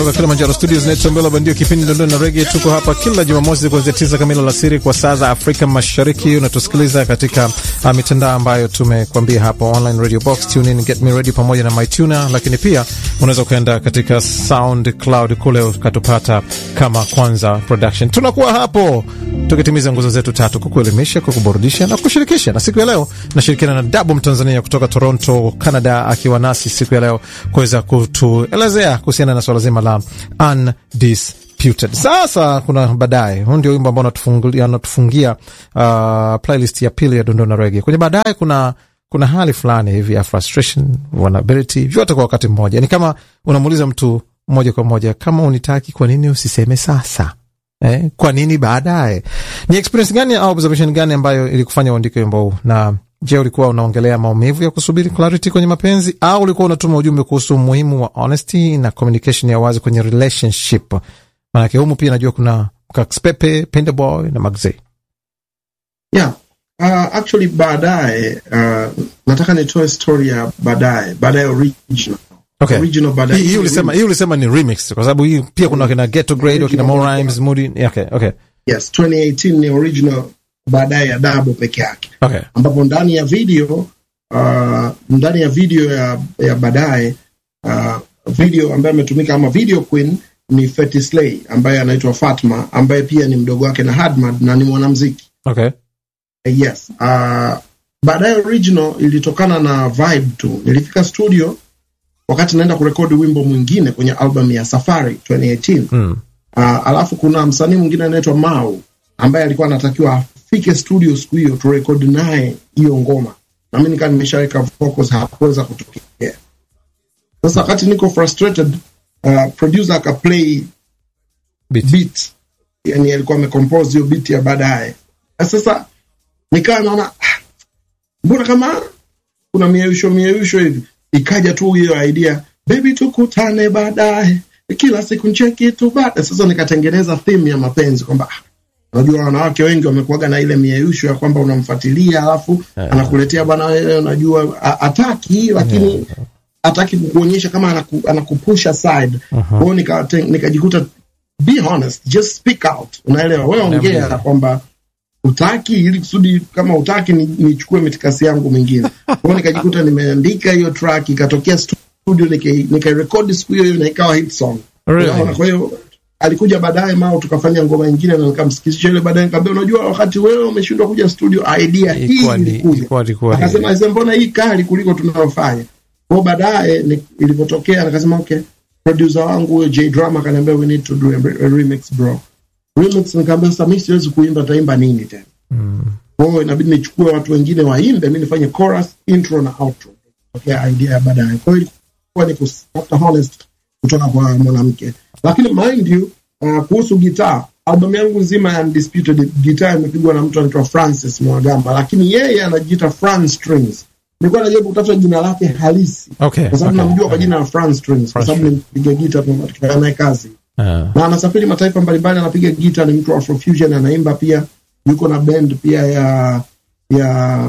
Kutoka Kilimanjaro Studios naitwa Mbela Bandio, kipindi Dondoni na Rege. Tuko hapa kila Jumamosi kuanzia tisa kamili alasiri kwa saa za Afrika Mashariki. Unatusikiliza katika uh, mitandao ambayo tumekuambia hapo, online radio box, tune in, get me ready pamoja na mytuna, lakini pia unaweza ukaenda katika SoundCloud kule ukatupata kama Kwanza Production. Tunakuwa hapo tukitimiza nguzo zetu tatu: kukuelimisha, kukuburudisha na kushirikisha. Na siku ya leo nashirikiana na Dabu Mtanzania kutoka Toronto, Canada, akiwa nasi siku ya leo kuweza kutuelezea kuhusiana na swala zima la undisputed. Sasa kuna baadaye, huu ndio wimbo ambao anatufungia uh, playlist ya pili ya dondona rege. Kwenye baadaye kuna kuna hali fulani hivi ya frustration, vulnerability, vyote kwa wakati mmoja. Ni kama unamuuliza mtu moja kwa moja, kama unitaki, kwa nini usiseme sasa? Eh, kwa nini baadaye? Ni experience gani au observation gani ambayo ilikufanya uandike wimbo huu? Na je, ulikuwa unaongelea maumivu ya kusubiri clarity kwenye mapenzi au ulikuwa unatuma ujumbe kuhusu umuhimu wa honesty na communication ya wazi kwenye relationship? Maanake humu pia najua kuna Kaxpepe, Pendeboy na Magze. Yeah. Uh, actually baadaye uh, nataka nitoe story ya baadaye baadaye original Okay. original baadaye Hii hii ulisema hii ulisema ni remix kwa sababu hii pia kuna kina Ghetto Grade, kina Mo Rhymes, Moody. Okay, okay. yes 2018 ni original baadaye ya Dabo peke yake Okay. ambapo ndani ya video uh, ndani ya video ya, ya baadaye uh, video ambayo ametumika ama video queen ni Fetty Slay ambaye anaitwa Fatma ambaye pia ni mdogo wake na Hadmad na ni mwanamuziki Okay. Uh, yes uh, baadaye original ilitokana na vibe tu nilifika studio wakati naenda kurekodi wimbo mwingine kwenye album ya Safari 2018 Mm. uh, alafu kuna msanii mwingine anaitwa Mau ambaye alikuwa anatakiwa afike studio siku hiyo turekodi naye hiyo ngoma, na mimi nikaa nimeshaweka vocals, hakuweza kutokea. Sasa wakati niko frustrated, uh, producer akaplay Beat. beat, yani alikuwa amecompose hiyo beat ya baadaye. Na Sasa nikawa naona ah, mbona kama kuna mieyusho mieyusho hivi, ikaja tu hiyo idea, baby tukutane baadaye, kila siku ncheki tu baadaye. Sasa nikatengeneza theme ya mapenzi kwamba ah, unajua wanawake wengi wamekuaga na ile mieyusho ya kwamba unamfuatilia alafu anakuletea bwana, wewe unajua a- ataki lakini ataki kukuonyesha kama anaku, anakupusha side. Kwa hiyo nika- nikajikuta be honest, just speak out, unaelewa wewe, ongea kwamba utaki ili kusudi kama utaki ni- nichukue mitikasi yangu mingine. Kwa hiyo nikajikuta nimeandika hiyo track ikatokea studio nika- nikairekodi siku hiyo hiyo na ikawa hit song. Really? Unaona, Kwa hiyo alikuja baadaye Mao tukafanya ngoma nyingine na nikamsikizisha ile baadaye, nikamwambia unajua, wakati wewe umeshindwa kuja studio, idea hii Ilikuwa ni- ilikuja. ilikuwa- ilikuwa ni- Akasema "Aise, mbona hii kali kuliko tunayofanya. Kwa hiyo baadaye ni- ilivyotokea nikasema okay, producer wangu huyo J Drama akaniambia we need to do a, a remix bro. Remix nikamwambia sasa mimi siwezi kuimba, taimba nini tena? Kwa hiyo inabidi nichukue watu wengine waimbe, mimi nifanye chorus, intro na outro. Okay, idea ya baadaye. Kwa hiyo ilikuwa ni kutafuta honest kutoka kwa mwanamke, lakini mind you uh, kuhusu gitaa, albamu yangu nzima ya Undisputed gitaa imepigwa na mtu anaitwa Francis Mwagamba, lakini yeye anajiita Fran Strings. Nilikuwa najaribu kutafuta jina lake halisi Okay. kwa sababu okay. namjua kwa jina la Fran Strings kwa Fran sababu nimpiga gita tukifanya naye kazi Ah. na anasafiri mataifa mbalimbali, anapiga gita, ni mtu wa Afrofusion, anaimba pia, yuko na band pia ya ya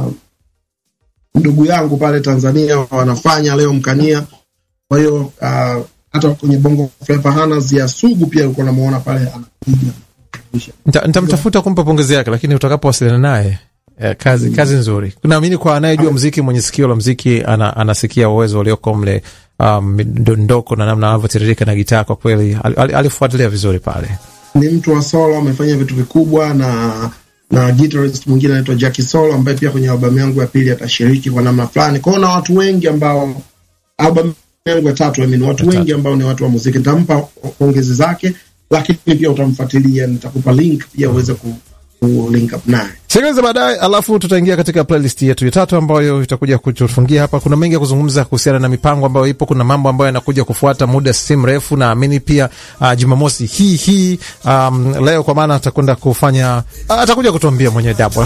ndugu yangu pale Tanzania wanafanya leo Mkania. Kwa hiyo uh, hata kwenye Bongo Flava Hanas ya Sugu pia ulikuwa unamuona pale anapiga. Nita- nitamtafuta kumpa pongezi yake, lakini utakapowasiliana naye eh, kazi kazi nzuri. Naamini kwa anayejua mziki, mwenye sikio la mziki, ana, anasikia uwezo ulioko mle, um, midondoko na namna anavyotiririka na gitaa. Kwa kweli al- al- alifuatilia vizuri pale. Ni mtu wa solo, amefanya vitu vikubwa na na guitarist mwingine anaitwa Jackie Solo ambaye pia kwenye albamu yangu ya pili atashiriki kwa namna fulani. Kwa hiyo na watu wengi ambao albamu yangu ya tatu I mean, watu wengi ambao ni watu wa muziki, nitampa pongezi zake, lakini pia utamfuatilia, nitakupa link pia uweze ku, ku link up naye. Sikiliza baadaye, alafu tutaingia katika playlist yetu ya tatu ambayo itakuja kutufungia hapa. Kuna mengi ya kuzungumza kuhusiana na mipango ambayo ipo. Kuna mambo ambayo yanakuja kufuata muda si mrefu, naamini pia uh, Jumamosi hii hii um, leo, kwa maana atakwenda kufanya uh, atakuja kutuambia mwenye Dabo